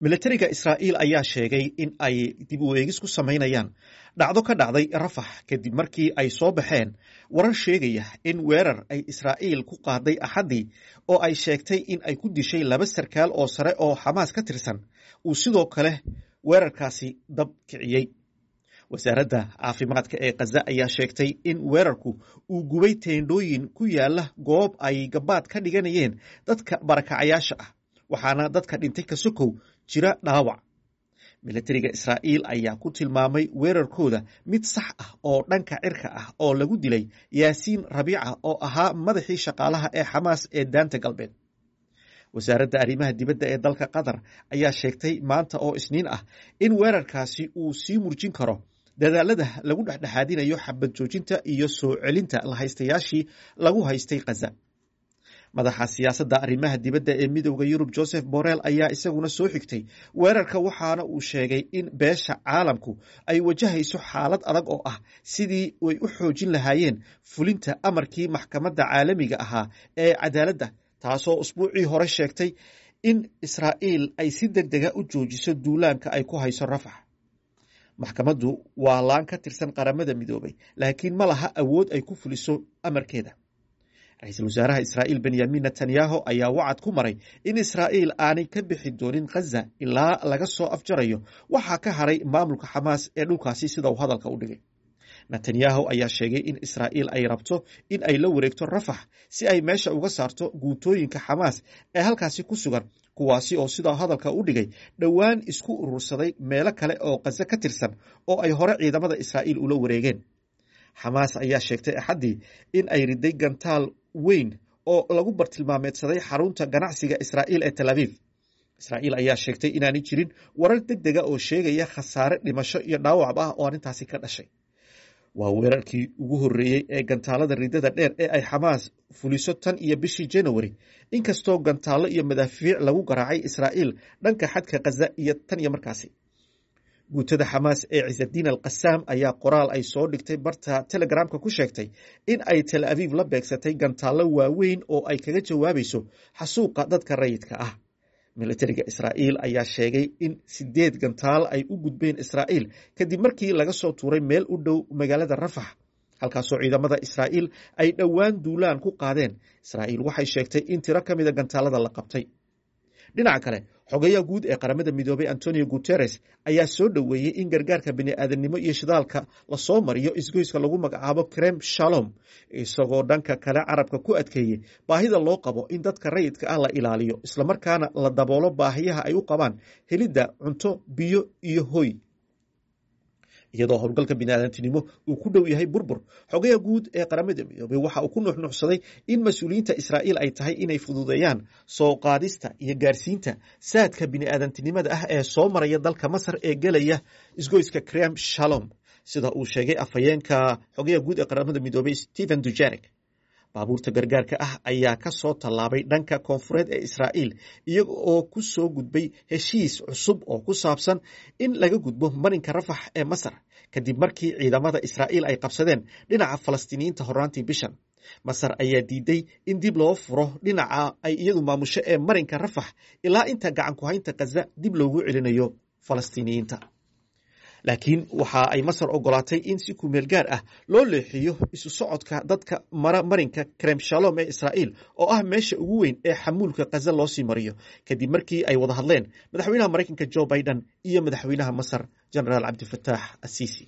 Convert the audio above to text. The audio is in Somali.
milatariga israa'iil ayaa sheegay in ay dib u eegis ku samaynayaan dhacdo ka dhacday rafax kadib markii ay soo baxeen warar sheegaya in weerar ay israa'iil ku qaaday axaddii oo ay sheegtay in ay ku dishay laba sarkaal oo sare oo xamaas ka tirsan uu sidoo kale weerarkaasi dab kiciyey wasaaradda caafimaadka ee khaza ayaa sheegtay in weerarku uu gubay teendhooyin ku yaala goob ay gabaad ka dhiganayeen dadka barakacayaasha ah waxaana dadka dhintay ka sokow jira dhaawac milatariga israa'iil ayaa ku tilmaamay weerarkooda mid sax ah oo dhanka cirka ah oo lagu dilay yaasiin rabiica oo ahaa madaxii shaqaalaha ee xamaas ee daanta galbeed wasaaradda arrimaha dibadda ee dalka qatar ayaa sheegtay maanta oo isniin ah in weerarkaasi uu sii murjin karo dadaalada lagu dhexdhexaadinayo xabad joojinta iyo soo celinta lahaystayaashii lagu haystay khaza madaxa siyaasadda arrimaha dibadda ee midowda yurub joseph borrell ayaa isaguna soo xigtay weerarka waxaana uu sheegay in beesha caalamku ay wajahayso xaalad adag oo ah sidii way u xoojin lahaayeen fulinta amarkii maxkamadda caalamiga ahaa ee cadaaladda taasoo usbuucii hore sheegtay in israa'iil ay si deg dega u joojiso duulaanka ay ku hayso rafax maxkamaddu waa laan ka tirsan qaramada midoobay laakiin ma laha awood ay ku fuliso amarkeeda ra-iisul wasaaraha israa'iil benyamin netanyahu ayaa wacad ku maray in israa'iil aanay ka bixi doonin khaza ilaa laga soo afjarayo waxaa ka haray maamulka xamaas ee dhulkaasi sida uu hadalka u dhigay netanyahu ayaa sheegay in israa'iil ay rabto in ay la wareegto rafax si ay meesha uga saarto guutooyinka xamaas ee halkaasi ku sugan kuwaasi oo sidaa hadalka u dhigay dhowaan isku urursaday meelo kale oo khaza ka tirsan oo ay hore ciidamada israa'iil ula wareegeen xamaas ayaa sheegtay axaddii in ay riday gantaal weyn oo lagu bartilmaameedsaday xarunta ganacsiga israa'iil ee tel aviv israa'iil ayaa sheegtay inaanay jirin warar deg dega oo sheegaya khasaare dhimasho iyo dhaawacb ah oo arrintaasi ka dhashay waa weerarkii ugu horreeyey ee gantaalada ridada dheer ee ay xamaas fuliso tan iyo bishii januari inkastoo gantaallo iyo madaafiic lagu garaacay israa'iil dhanka xadka khaza iyo tan iyo markaasi guutada xamaas ee cisadiin al qasaam ayaa qoraal ay soo dhigtay barta telegramka ku sheegtay in ay tel aviv la beegsatay gantaallo waaweyn oo ay kaga jawaabayso xasuuqa dadka rayidka ah milatariga israa'iil ayaa sheegay in sideed gantaal ay u gudbeen israa'iil kadib markii laga soo tuuray meel u dhow magaalada rafax halkaasoo ciidamada israa'iil ay dhowaan duulaan ku qaadeen israa'iil waxay sheegtay in tiro ka mida gantaalada la qabtay dhinaca kale xogayaha guud ee qaramada midoobay antonio guteres ayaa soo dhoweeyey in gargaarka bini'aadanimo iyo shidaalka lasoo mariyo isgoyska lagu magacaabo krem shalom isagoo dhanka kale carabka ku adkeeyey baahida loo qabo in dadka rayidka ah la ilaaliyo islamarkaana la daboolo baahiyaha ay u qabaan helidda cunto biyo iyo hoy iyadoo howlgalka biniaadantinimo uu ku dhow yahay burbur xogaha guud ee qaramada midoobey waxa uu ku nuuxnuuxsaday in mas-uuliyiinta israa'iil ay tahay inay fududeeyaan soo qaadista iyo gaarsiinta saadka bini'aadantinimada ah ee soo maraya dalka masar ee gelaya isgoyska krem shalom sida uu sheegay afhayeenka xogaha guud ee qaramada midoobey stephen dujarek baabuurta gargaarka ah ayaa ka soo tallaabay dhanka koonfureed ee israa'iil iyaga oo ku soo gudbay heshiis cusub oo ku saabsan in laga gudbo marinka rafax ee masar kadib markii ciidamada israa'iil ay qabsadeen dhinaca falastiiniyiinta horraantii bishan masar ayaa diiday in dib loo furo dhinaca ay iyadu maamusho ee marinka rafax ilaa inta gacan ku haynta khaza dib loogu celinayo falastiiniyiinta laakiin waxa ay masar ogolaatay in si kumeel gaar ah loo leexiyo isu socodka dadka mara marinka krem shalom ee israa'iil oo ah meesha ugu weyn ee xamuulka khaza loo sii mariyo kadib markii ay wada hadleen madaxweynaha maraykanka jo biden iyo madaxweynaha masar genaraal cabdifataax asiisi